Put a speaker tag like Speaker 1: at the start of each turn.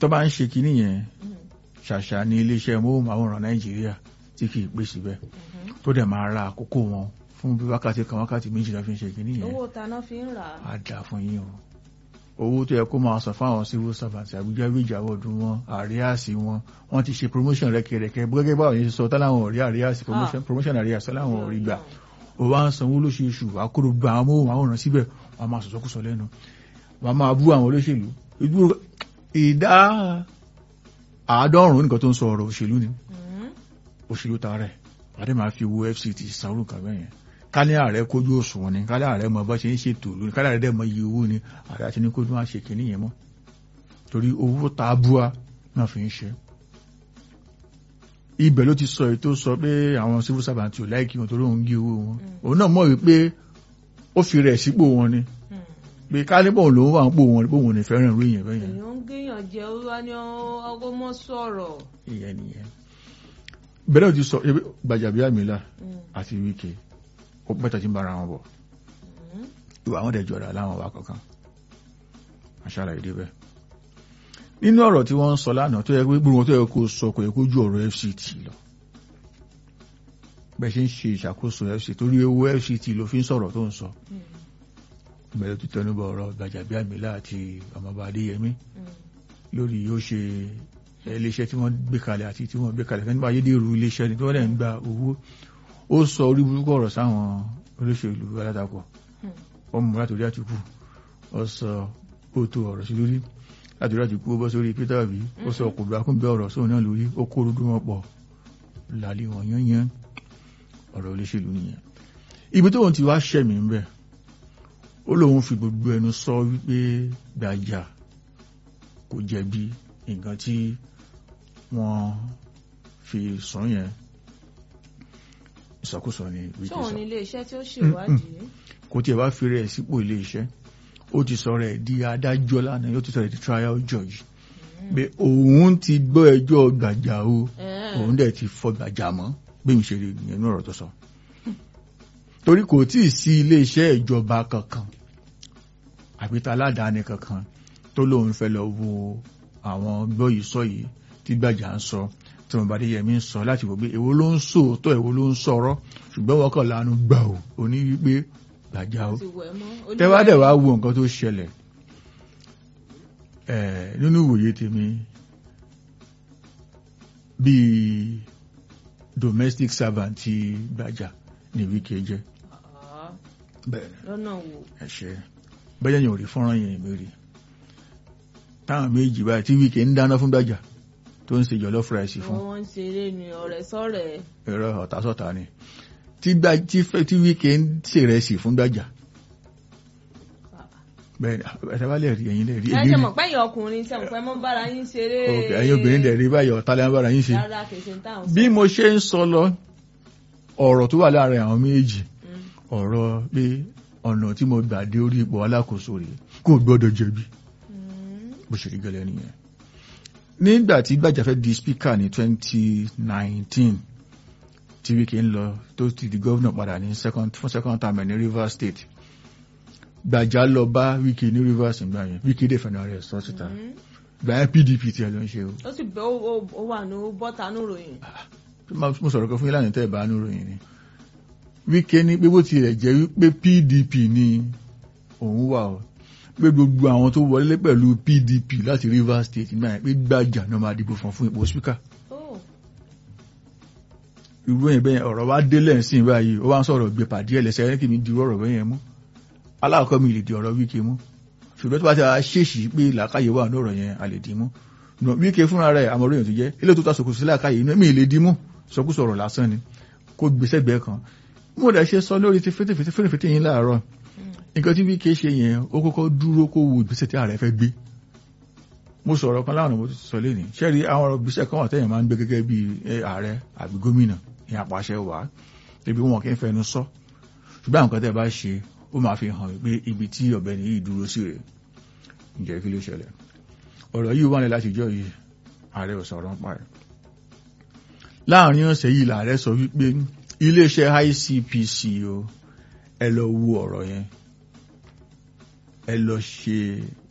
Speaker 1: tó bá ń ṣe kinní yẹn ṣàṣà ní iléeṣẹ́ móhùnmáwòrán nàìjíríà tí kì í pè síbẹ̀ tó dẹ̀ máa ra àkókò wọn fún bí wákàtí kan wákàtí méjìlá fi ń ṣe kinní yẹn
Speaker 2: owó taná fi ń rà á
Speaker 1: á dà fún yín o owó tó yẹ kó máa san fáwọn civil servant àbújá ìjàwọ̀ ọdún wọn àríyáàsì wọn wọ́n ti ṣe promotion rẹ́kẹrẹ́kẹ́ gẹ́gẹ́ báwọn yẹn ṣe sọ táláwọn ò rí àríyáàsì promotion promotion àríyáàsì táláwọn ò rí gbà ó wá ń sanwó lóṣooṣù àkóró gba àwọn móhùnmáwòrán síbẹ̀ wọ́n máa sọ̀sọ́kùsọ lẹ́nu wọ́n máa bú àwọn olóṣèlú Ìdúró- ìdá àádọ́rùn-ún nǹkan tó ń sọ ọ̀rọ̀ òṣèlú ni òṣèlú tààrẹ àdé máa fi owó fct sanwó nǹkan bẹ́ẹ̀ yẹn kálí ààrẹ kójú òṣùwọ̀n ni kálí ààrẹ mọ bá ṣe ń ṣètò lónìí kálí ààrẹ dẹ̀ mọ iye owó ni ààrẹ àti ní kó tó máa ṣe kìíní yẹn mọ́ torí owó tá a búwa náà fi ń ṣe ibẹ̀ ló ti sọ èyí tó sọ pé àwọn civil servant ò láìkí wọn torí òun gé owó wọn òun náà mọ̀ wípé ó fi rẹ̀ sípò wọn ni pé kálíbọ̀ lòun wà ń pò wọn pé òun ò ní fẹ́ràn ìròyìn yẹn bẹ́ẹ̀ yẹn
Speaker 2: èèyàn ń gbìyàn jẹ ó wá ní ọgọ́ mọ́ sọ̀rọ̀
Speaker 1: ìyẹn nìyẹn bẹ́ẹ̀ náà ti sọ ebi Gbajabiamila àti Wike ó pẹ́tà tí ń bára wọn bọ̀ ìwà àwọn dẹ̀ jọra láwọn wà kankan aṣáára ìdí bẹ́ẹ̀ nínú ọ̀rọ̀ tí wọ́n ń sọ lánàá tó yẹ pé gbogbo wọn tó yẹ kó sọ kò yẹ kó ju ọ̀rọ̀ FCT lọ bẹ́ẹ̀ ṣe ń ṣe ìṣàkóso FCT torí owó FCT ló fi ń sọ̀rọ̀ tó ń sọ bẹ́ẹ̀ tó tẹnubọ̀ ọ̀rọ̀ Gbajabiamila àti ọmọọba Adéyẹmí lórí yóò ṣe iléeṣẹ́ tí wọ́n gbé kalẹ̀ àti tí wọ́n gbé kalẹ̀ fẹ́ nípa ayédèrú iléeṣẹ́ ni tí wọ́n dẹ̀ ń gba owó ó sọ orí burúkú ọ̀rọ̀ sáwọn olóṣèlú alátakọ̀ ó mú látòrí àtìkù ó sọ òótọ́ ọ̀rọ̀ sí lórí látòrí àtìkù ó bọ́ sórí Peter Obi ó sọ kò bá kún bẹ́ ọ̀rọ̀ sóun náà lórí ó kó orúkú wọn pọ̀ lálẹ́ wọn yányán ọ̀rọ̀ olóṣèlú nìyẹn ibi tó wọn ti wá ṣẹ̀mí ń bẹ̀ ó lóun fi gbogbo ẹnu sọ wípé Gbajà kò jẹ̀bi nǹkan tí wọ́n fi sùn yẹn ìsọkúsọ ni Wike
Speaker 2: ṣóun
Speaker 1: sọ
Speaker 2: ní iléeṣẹ́ tí ó ṣèwádìí
Speaker 1: kò tí ẹ bá fi rẹ̀ sípò ilé iṣẹ́ ó ti sọ rẹ̀ di adájọ́ lánàá yóò ti sọ rẹ̀ di trial judge pé òun ti gbọ́ ẹjọ́ Gbàjà o
Speaker 2: Ẹ̀ẹ́.
Speaker 1: òun dẹ̀ ti fọ Gbàjà mọ́ bí mi ṣe rí ìyẹn ní ọ̀rọ̀ tó sọ torí kò tí ì sí ilé iṣẹ́ ìjọba kankan àbí ta aládàáni kankan tó lóun fẹ́ lọ wo àwọn gbọ́ yìí sọ yìí tí Gbàjà ń sọ tí wọn bá dé yẹmí ń sọ láti wò pé èwo ló ń sòótọ́ èwo ló ń sọ̀rọ̀ ṣùgbọ́n wọ́n kàn lánàá gbà ó òní wípé Gbàjà ó
Speaker 2: ti wẹ̀ mọ́
Speaker 1: tẹ́wádẹ̀ wá wo nǹkan tó ṣẹlẹ̀ ẹ̀ nínú ìwòye tèmi bíi domestic servant ti Gbàjà ní Wike jẹ́
Speaker 2: Ah,
Speaker 1: bẹ́ẹ̀
Speaker 2: lọ́nà wo
Speaker 1: ẹ̀ṣẹ́ bẹ́ẹ̀ yẹn ò rí fọ́nrán yẹn mẹ́rin táwọn méjì báyìí tí Wike ń dáná fún Gbàjà tó ń ṣe jollof rice fún
Speaker 2: wọ́n ń ṣeré ni ọ̀rẹ́ sọ̀rẹ́
Speaker 1: ẹ̀rọ ọ̀tásọ̀tà ni tí gbà tí fẹ́ tí Wike ń ṣèrẹsì fún Gbàjà bẹ́ẹ̀ ni ẹ̀ṣẹ́ bá lè rí ẹ̀yin lè rí
Speaker 2: ẹ
Speaker 1: èmi
Speaker 2: ṣe
Speaker 1: rí
Speaker 2: mọ̀ pé ẹ̀yin ọkùnrin ṣe mọ̀ pé mọ́ bára yín ṣeré
Speaker 1: ok ẹ̀yin obìnrin dẹ̀ rí báyọ̀ ọ̀tá lẹ́yìn bára yín ṣe
Speaker 2: rárá kìí ṣe táwọn
Speaker 1: bí mo ṣe ń sọ lọ ọ̀rọ̀ tó wà láàrin àwọn méjì ọ̀rọ̀ pé ọ̀nà tí mo gbà dé orí ipò alákòóso rẹ̀ kò gbọ́dọ̀ jẹ̀bi bó ṣe rí gẹ́lẹ́ nìyẹn nígbà tí Gbàjà fẹ́ di speaker ní 2019 tí Wike ń lọ tó ti di gómìnà padà ní second fún second term ẹ̀ ní Rivers State Gbàjà lọ bá Wike ní Rivers ìgbà yẹn Wike dẹ̀ fẹ́ràn rẹ̀ sọ síta gbà yẹn PDP tiẹ̀ ló ń ṣe o
Speaker 2: ó sì bẹ́ ó- ó ó wà ní bọ́tà ní ìròyìn
Speaker 1: mo sọ̀rọ̀ kan fún yín lánàá tẹ́ ẹ̀ bá nú ròyìn ni Wike ní pé bó tilẹ̀ jẹ́ wípé PDP ni òun wà o pé gbogbo àwọn tó wọlé pẹ̀lú PDP láti Rivers State nígbà yẹn pé Gbàjà náà máa dìbò fún fún ipò speaker
Speaker 2: ó
Speaker 1: irú yẹn bẹ́yẹn ọ̀rọ̀ wa délẹ̀ sí báyìí ó wá ń sọ̀rọ̀ gbé pàdé ẹlẹ́sẹ̀ ẹni kì í di ọ̀rọ̀ bẹ́yẹn mú aláàkọ́ mi lè di ọ̀rọ̀ Wike mú ṣùgbọ́n tó bá ti wá ṣèṣì pé làákàyè wà ní ọ̀rọ̀ yẹn a lè dì mú Nà Wike fúnra rẹ̀ àmọ́ orí yẹn tó jẹ́ ilé tó ta sòkòtò sí làákàyè inú mi lè dì mú sọkúsọ ọ̀rọ̀ lásán ni kó gbèsè gbẹ kan mo dẹ̀ ṣe sọ lórí ti fètèfètè fètèfètè yín láàárọ̀ nǹkan tí Wike ṣe yẹn ó kọ́kọ́ dúró kó wo ìgbésẹ̀ tí ààrẹ fẹ́ gbé mo sọ̀rọ̀ kan láwọn mo ti sọ lẹ́nìí ṣẹ́rí àwọn ọ̀rọ̀ ìgbésẹ̀ kan wà tẹ́yìn máa ń gbé gẹ́gẹ́ bí ààrẹ àbí gómìnà ní àpàṣẹ wà ebi wọn kì í fẹnu sọ ṣùgbọ́n àwọn kan tẹ́ bá ṣe ó máa fi hàn pé ibi tí ọ̀gbẹ́ni yìí dúró sí rẹ̀ ǹjẹ́ kí ló ṣẹlẹ̀ ọ̀rọ̀ yìí wà ní láti jọ yìí ààrẹ ò sọ̀rọ̀ ń pa ẹ̀ láàrin ọ̀sẹ̀ yìí làárẹ̀ sọ wípé iléeṣẹ́ ICPC o ẹ lọ wo ọ̀rọ̀ yẹn ẹ lọ ṣe